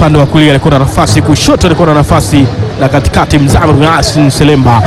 upande wa kulia alikuwa na nafasi, kushoto alikuwa na nafasi, na katikati Mzamiru Yasin Selemba.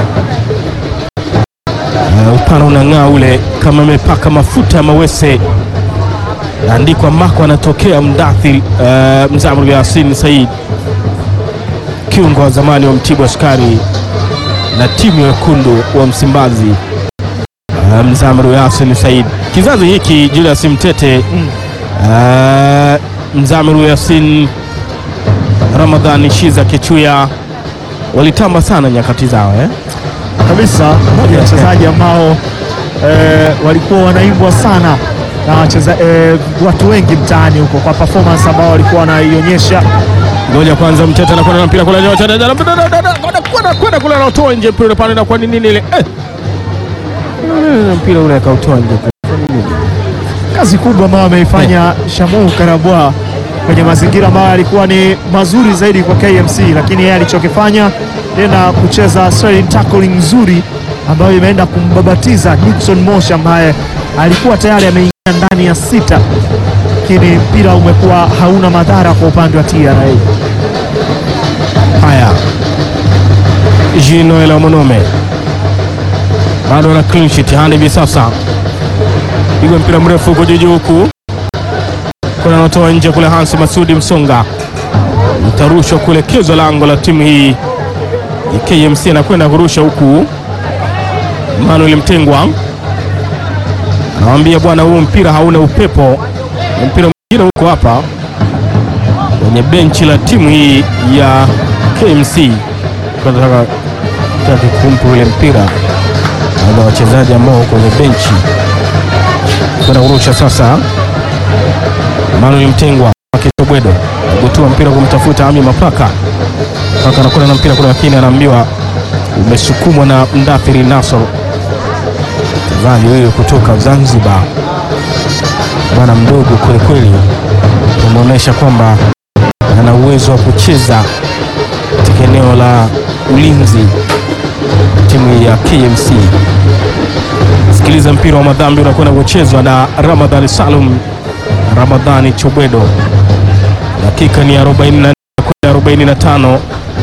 Uh, upana unang'aa ule kama imepaka mafuta ya mawese, naandikwa mako anatokea Mdathir. Uh, Mzamiru Yasin Said, kiungo wa zamani wa Mtibwa Sukari na timu ya wekundu wa Msimbazi. Uh, Mzamiru Yasin Said, kizazi hiki Julius Mtete Uh, Mzamiru Yasin, Ramadhani Shiza Kichuya walitamba sana nyakati zao eh? kabisa moja ya wachezaji ambao eh, walikuwa wanaimbwa sana na wacheza, eh, watu wengi mtaani huko kwa performance ambao walikuwa wanaionyesha. Ngoja kwanza, Mtete anakwenda na mpira kule, kwenda kule, anatoa nje mpira ule pale, na kwa nini ile eh, mpira ule akautoa nje Kazi kubwa ambayo ameifanya Shamu Karabwa kwenye mazingira ambayo yalikuwa ni mazuri zaidi kwa KMC, lakini yeye alichokifanya tena kucheza sliding tackling nzuri ambayo imeenda kumbabatiza Dickson Mosh ambaye alikuwa tayari ameingia ndani ya sita, lakini mpira umekuwa hauna madhara kwa upande wa TRA. Haya, Jean Noel Omonome bado ana clean sheet hadi hivi sasa, pigwa mpira mrefu huko juu huku, kuna anatoa nje kule. Hansi Masudi Msonga utarushwa kuelekezwa lango la timu hii ya KMC, anakwenda kurusha huku. Manuel Mtengwa anawambia bwana, huu mpira hauna upepo, ni mpira mwingine huko hapa kwenye benchi la timu hii ya KMC. Nataka taki kumpa ule mpira na wachezaji ambao kwenye benchi kwenda kurusha sasa. Manuel Mtengwa Kitobwedo agotua mpira kumtafuta Ami Mapaka. Mapaka anakwenda na mpira kule, lakini anaambiwa umesukumwa na Mdathiri Nasor, mchezaji huyo kutoka Zanzibar, bwana mdogo kwelikweli, umeonyesha kwamba ana uwezo wa kucheza katika eneo la ulinzi timu ya KMC. Sikiliza mpira wa madhambi unakwenda kuchezwa na Ramadhani Salum Ramadhani Chobwedo, dakika ni 44 kwenda 45.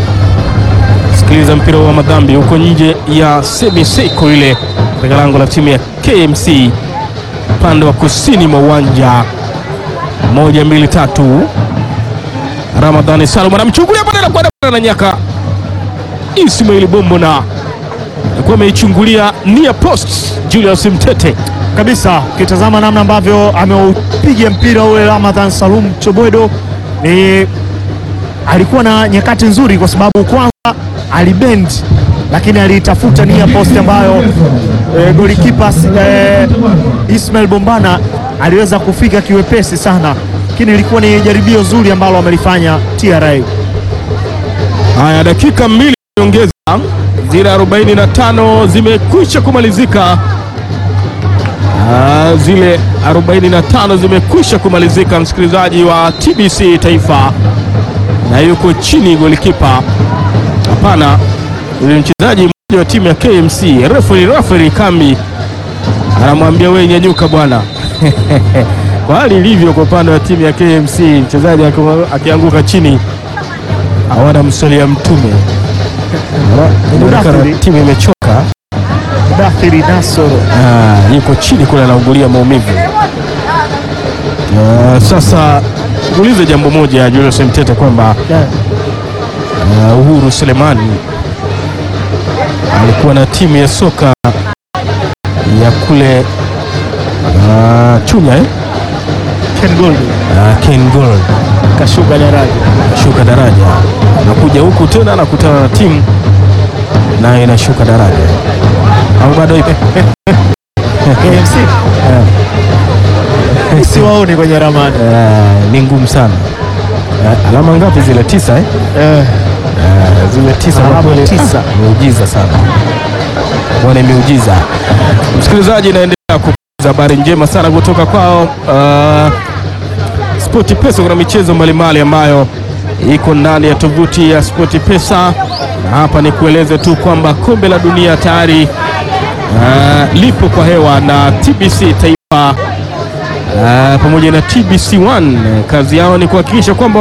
Sikiliza mpira wa madhambi huko nje ya semiseko ile katika lango la timu ya KMC upande wa kusini mwa uwanja. Moja, mbili, tatu. Ramadhani Salum anamchungulia pale na kwenda na nyaka Ismail Bombo na alikuwa ameichungulia nia post Julius Mtete kabisa. Ukitazama namna ambavyo ameupiga mpira ule Ramadhan Salum Chobwedo, ni alikuwa na nyakati nzuri, kwa sababu kwanza alibend, lakini aliitafuta nia post ambayo e, golikipa e, Ismail Bombana aliweza kufika kiwepesi sana, lakini ilikuwa ni jaribio zuri ambalo amelifanya TRA. Haya, dakika mbili nyongeza, zile 45 zimekwisha kumalizika. Ah, zile 45 zimekwisha kumalizika, msikilizaji wa TBC Taifa, na yuko chini golikipa, hapana, yule mchezaji mmoja wa timu ya KMC, referee referee Kambi anamwambia wewe, nyanyuka bwana kwa hali ilivyo kwa upande wa timu ya KMC, mchezaji akianguka chini hawana mswalia Mtume. Inaonekana timu imechoka. Dathiri Nasoro Ah, yuko chini kule anaugulia maumivu. Ah, sasa ulize jambo moja Julius Mtete kwamba ah, Uhuru Selemani alikuwa na timu ya soka ya kule ah, Chunya eh? Ken Gold Ah, Ken Gold kashuka daraja. shuka daraja, anakuja huku tena anakutana na timu naye inashuka daraja, au bado ipo? KMC siwaoni kwenye ramani Eh, ni ngumu sana. Eh, alama ngapi zile? Tisa eh? eh. Eh, zile tisa Alama kwa kweli, tisa. ah, miujiza sana, wana miujiza. Msikilizaji, inaendelea kupata habari njema sana kutoka kwao uh, Spoti Pesa. Kuna michezo mbalimbali ambayo iko ndani ya tovuti ya Spoti Pesa, na hapa ni kueleze tu kwamba kombe la dunia tayari uh, lipo kwa hewa na TBC Taifa uh, pamoja na TBC1 kazi yao ni kuhakikisha kwamba